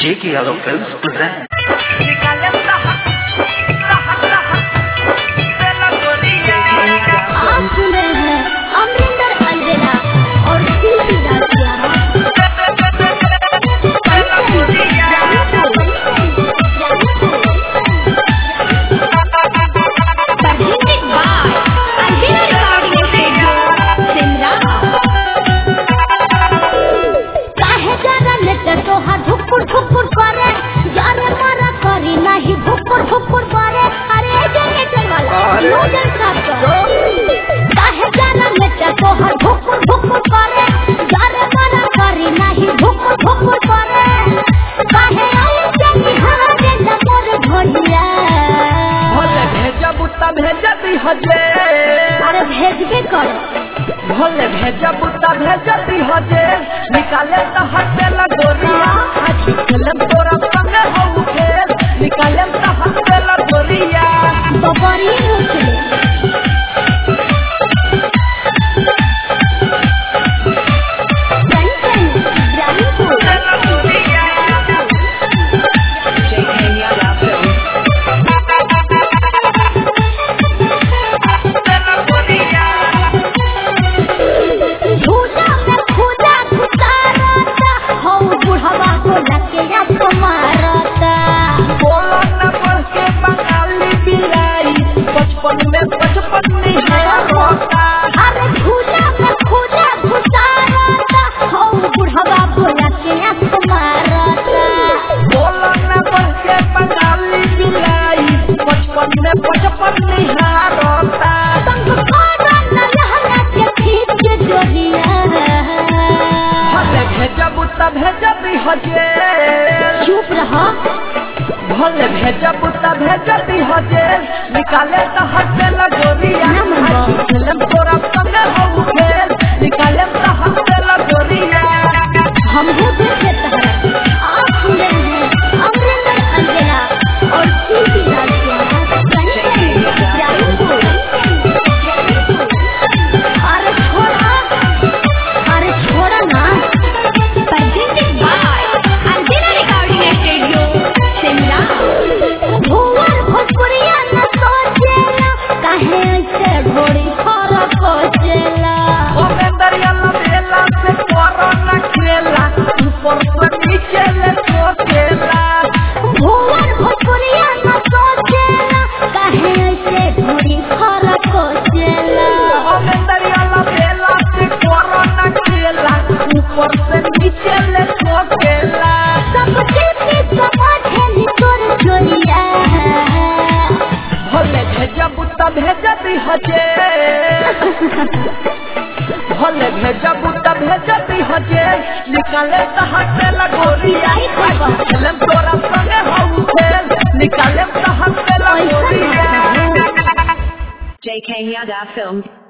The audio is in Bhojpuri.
J.K. Yadav Films present. आप सुन रहे हैं अमरिंदर अलवेला और शिल्पी दासिया Presented by Alvina Recording Studio, Simla. काहे जरा नेट तोहार धुकुर धुकुर करे जारे मारा करी नाही भुकुर भुकुर करे अरे जनरेटर वाला अरे। नोजल साफ कर काहे जरा नेट तोहार धुकुर धुकुर करे जारे मारा करी नाही भुकुर भुकुर करे काहे आई जनी हरा दे मोर भोलिया भले भेजब त भेजती हजे अरे भेजबे कर भले भेजब त भेजती हजे निकाले त हटे लगोरिया आज खेलम तोरा संगे हो खेल निकाले त हटे लगोरिया बबरी उछले कंचन ग्रामीण झूठा में खुदा खुदारता हौ बुढ़वा को लके या तुम्हारता बोला न बढ़ के बंगाली बिलाई बचपन में बचपन निहार होता अरे झूठा में खुदा खुदारता हौ बुढ़वा को लके या तुम्हारता बोला न बढ़ के बंगाली बिलाई बचपन में बचपन निहार होता संग खाना न लहंगा के खींच के जोड़िया भले भेजब त भेजती हजे चुप रहा भले भेजब त भेजती हजे निकाले त हटे लगोरिया ना मनवा। आज खेलम तोरा संगे हो खेल निकाले त हटे लगोरिया हम हो देखे तहरा आप सुन रहे हैं अमरिंदर अलवेला और सीधी राजिया अरे छोड़ा अरे छोड़ा ना presented by Alvina Recording Studio, Simla. भुवन भोजपुरिया न सोचेला काहे ऐसे घोड़ी खरा कोचेला ओ मेंदरिया लबेला से करो न खेला ऊपर से नीचे ले सोचेला भुवन भोजपुरिया न सोचेला काहे ऐसे घोड़ी खरा कोचेला ओ मेंदरिया लबेला से करो न खेला ऊपर से नीचे ले सोचेला सब चीज़ समझे नी तोर चोरिया भले भेजब त भेजती हजे भले भेजब त भेजती हजे निकाले त हटे लगोरिया आज खेलम तोरा संगे हो खेल निकाले त हटे लगोरिया JK Yada Films.